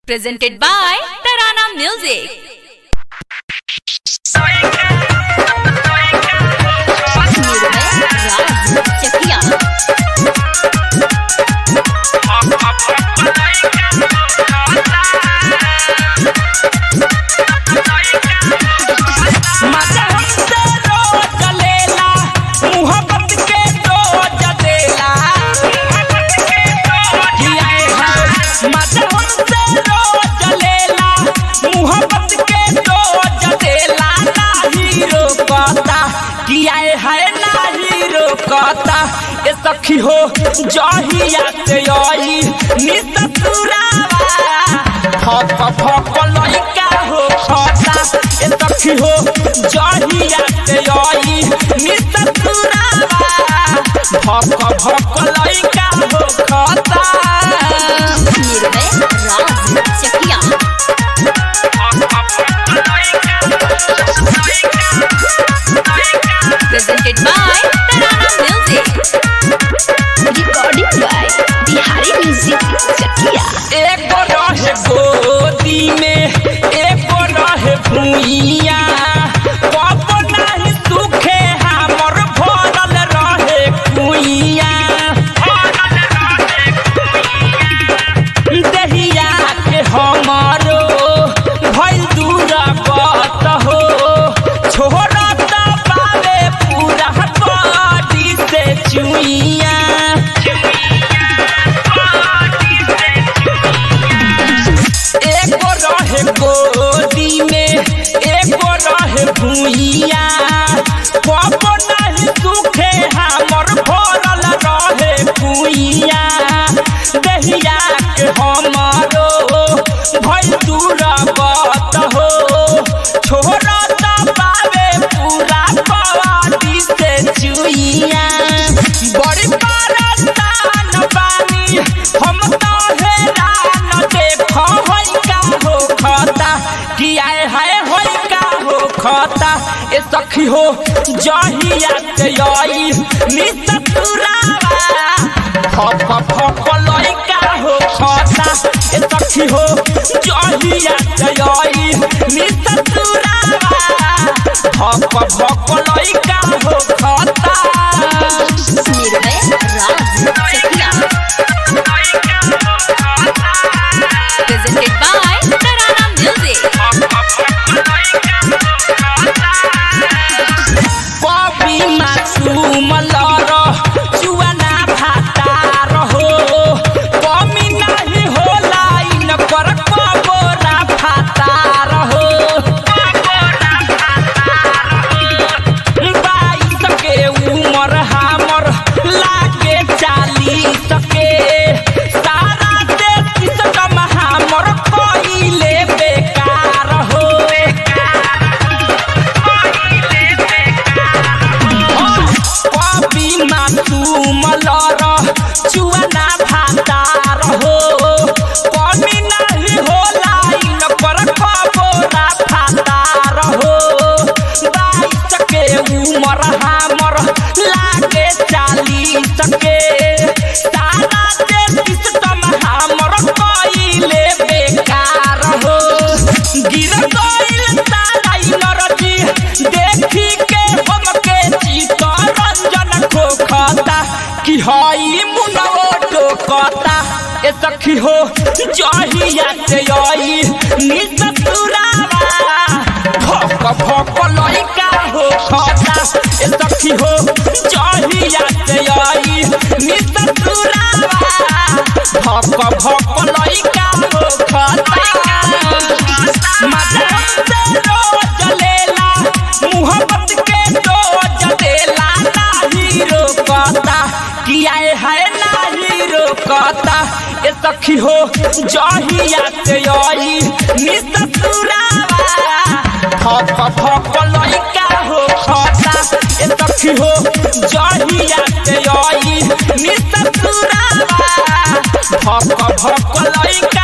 presented by Tarana Music. निर्भय राज चकिया मजा हमसे रोज लेला, मुहब्बत के डोज देला। किया है, मजा हमसे रोज लेला, मुहब्बत के डोज देला। नाही रोकता, किया है, नाही रोकता। ए सखी हो जहिया से आई निससुरावा फक फक लइका हो खता ए सखी हो जहिया से आई निससुरावा फक फक लइका हो खता निर्भय राज चकिया presented by Tarana Music. Recording by Bihari Music Chकिया एक रहे गोदी में एक रहे भुइया कब नहीं सुखे हमर भरल रहे कुइया दहिया के हमारो भइल दूर कत हो छोड़त पावे पूरा बॉडी से चुइया एगो रहे गोदी में एगो रहे भुइया कब नहीं सुखे हमर भरल रहे कुइया दहिया के हमारो भइल दूर बत हो छोड़त पावे पूरा बॉडी से चुइया बड़ी परेशान बानी हम तो हैरान देख होई का हो खता किया है होई का हो खता ए सखी हो जहिया से आई निसतुरावा फक फक लइका हो खता ए सखी हो जहिया से आई निसतुरावा फक फक लइका हो खता निर्भय राज चकिया presented by Tarana Music. कवि मासूम लर चुआना भाता रहो कमी नहीं होला इन कर कबोरा भाता रहो बाईस के उमर हमर लागे चालीस के सारा तेतीस कम हमर कइले बेकार हो कवि मासूम लर चुआना भातार हो कमी नहीं होला इन पर खबोरा भातार हो बाईस के उमर हमर लागे चालीस के सारा तेतीस तम हमर कइले बेकार हो गिर गइल तारा नरजी देखी के हमके चित्तरंजन खोखता कि हई मुनवो टोकता ए सखी हो जहिया से आई निसतुरावा भक भक लइका हो खता ए सखी हो जहिया से आई निसतुरावा भक भक लइका हो खता मजा से रोज लेला मुहब्बत के डोज देला नाही रोकता किया है नाही रोकता ए सखी हो जहिया से आई निसतुरावा फक फक लइका हो खता ए सखी हो जहिया से आई निसतुरावा फक फक लइका